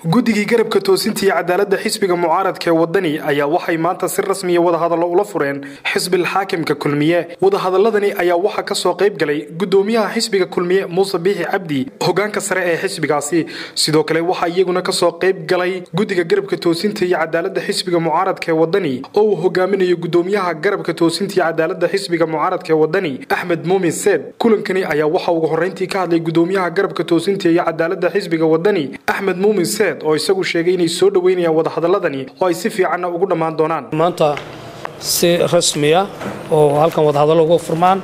guddigii garabka toosinta iyo cadaaladda xisbiga mucaaradka ee wadani ayaa waxay maanta si rasmiya wadahadallo ula fureen xisbil xaakimka kulmiye wadahadaladani ayaa waxaa kasoo qayb galay gudoomiyaha xisbiga kulmiye muuse biixi cabdi hogaanka sare ee xisbigaasi sidoo kale waxaa iyaguna kasoo qayb galay guddiga garabka toosinta iyo cadaaladda xisbiga mucaaradka ee wadani oo uu hogaaminayo gudoomiyaha garabka toosinta iyo cadaaladda xisbiga mucaaradka ee wadani axmed muumin seed kulankani ayaa waxa ugu horreyntii ka hadlay gudoomiyaha garabka toosinta iyo cadaaladda xisbiga wadani axmed muumin seed oo isagu sheegay inay soo dhoweynayaan wadahadaladani oo ay si fiicanna ugu dhammaan doonaan maanta si rasmiya oo halkan wadahadallo uga furmaan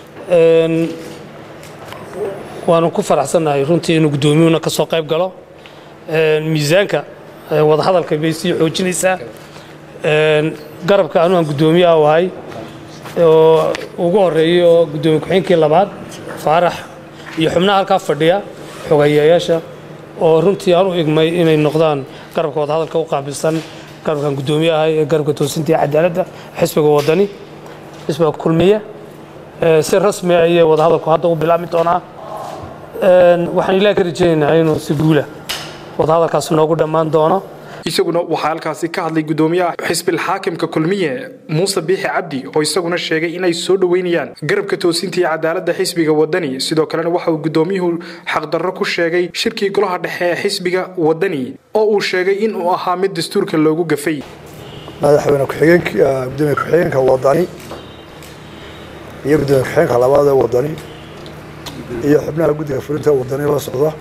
waanu ku faraxsannahay runtii inuu guddoomiyuhuna ka soo qayb galo miisaanka wadahadalka bay sii xoojinaysaa garabka anu aan guddoomiyaha wahay oo ugu horreeyey oo guddoomiye ku-xigeenkii labaad faarax iyo xubnaha halkaa fadhiya xogayayaasha oo runtii aan u igmay inay noqdaan garabka wadahadalka u qaabilsan garabkan guddoomiyaha ee garabka toosinta iyo cadaaladda xisbiga wadani xisbiga kulmiye si rasmi ayay wadahadalku hadda u bilaabmi doonaa waxaan ilaah ka rajaynaynaa inuu si guula wadahadalkaasi noogu dhammaan doono isaguna waxaa halkaasi ka hadlay gudoomiyaha xisbil xaakimka kulmiye muuse biixi cabdi oo isaguna sheegay inay soo dhoweynayaan garabka toosinta iyo cadaaladda xisbiga wadani sidoo kalena waxa uu gudoomiyuhu xaqdarro ku sheegay shirkii golaha dhexe ee xisbiga wadani oo uu sheegay in uu ahaa mid dastuurka loogu gafay madaxweyne gudoomiye ku-xigeenka wadani iyo gudoomiye ku-xigeenka labaad ee wadani iyo xubnaha guddiga fulinta wadani la socda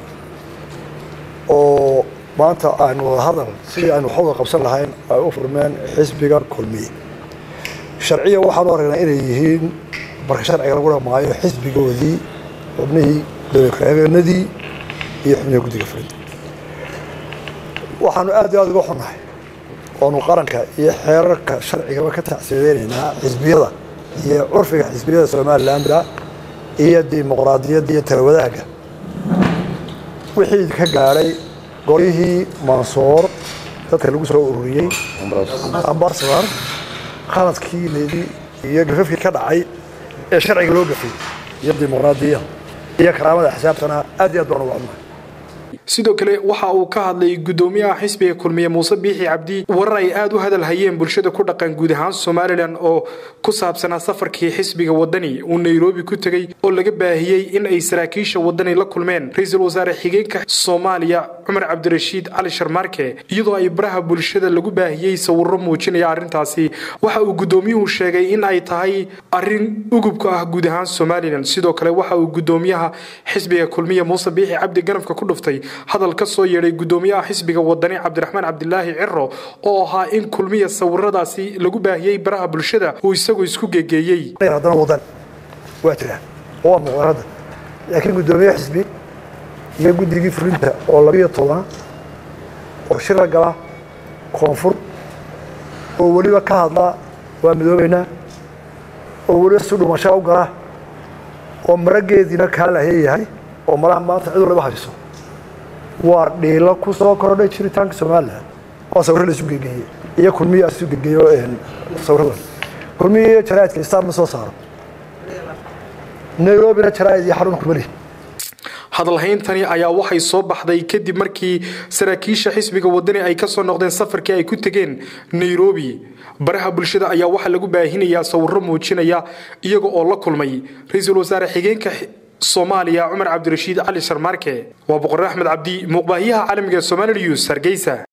oo maanta aynu wadahadal sidii aynu waxwada qabsan lahayn ay u furmeen xisbiga kulmiye sharciya waxaanu aragnaa inay yihiin marka sharciga lagu dhamaayo xisbigoodii xubnihii gudoomiye ku-xigeenadii iyo xubnihii guddiga fulinta waxaanu aad iyo aad uga xunnahay oonu qaranka iyo xeerarka sharcigaba ka tacsiideynaynaa xisbiyada iyo curfiga xisbiyada somalilandra iyo dimuqraadiyadda iyo talawadaagga wixii ka gaadhay goryihii mansoor dadka lagu soo ururiyey ambasador khaladkii leedi iyo gafafkii ka dhacay ee sharciga loo gafay iyo dimuqraadiya iyo karaamada xisaabtana aad iyo aad baan uga cunnahay sidoo kale waxa uu ka hadlay gudoomiyaha xisbiga kulmiye muuse biixi cabdi warar ay aad u hadal hayeen bulshada ku dhaqan guud ahaan somalilan oo ku saabsanaa safarkii xisbiga wadani uu nairobi ku tegey oo laga baahiyey in ay saraakiisha wadani la kulmeen ra-iisul wasaare xigeenka soomaaliya cumar cabdirashiid cali sharmaarke iyadoo ay baraha bulshada lagu baahiyey sawiro muujinaya arrintaasi waxa uu gudoomiyuhu sheegay in ay tahay arin ugubka ah guud ahaan somalilan sidoo kale waxa uu gudoomiyaha xisbiga kulmiye muuse biixi cabdi ganafka ku dhuftay hadal ka soo yeedhay gudoomiyaha xisbiga wadani cabdiraxmaan cabdilaahi ciro oo ahaa in kulmiya sawiradaasi lagu baahiyey baraha bulshada uu isagu isku gegeeyey haddana wadan waa jiraan oo waa muqaarada laakiin gudoomiye xisbi iyo guddigii fulinta oo labiyo tobana oo shir la gala koonfur oo weliba ka hadla waa midoobeynaa oo weliba si dhumashaa u gala oo marageediina kaa laheeyahay oo malaha maanta cid walaba hayso waa dhiilo ku soo kordhay jiritaanka somalilan oo sawirro la isu gegeeyey iyo kulmiya isu gegeeyo sawiradan kulmiya iyo jaraa'idka istaan ma soo saaro nairobina jaraa'id iyo xarun kumali hadalhayntani ayaa waxay soo baxday kadib markii saraakiisha xisbiga wadani ay kasoo noqdeen safarkii ay ku tegeen nairobi baraha bulshada ayaa waxaa lagu baahinayaa sawiro muujinaya iyaga oo la kulmay ra-iisul wasaare xigeenka soomaaliya cumar cabdirashiid cali sharmaarke waa boqor axmed cabdi muuqbaahiyaha caalamiga ee somali news hargeysa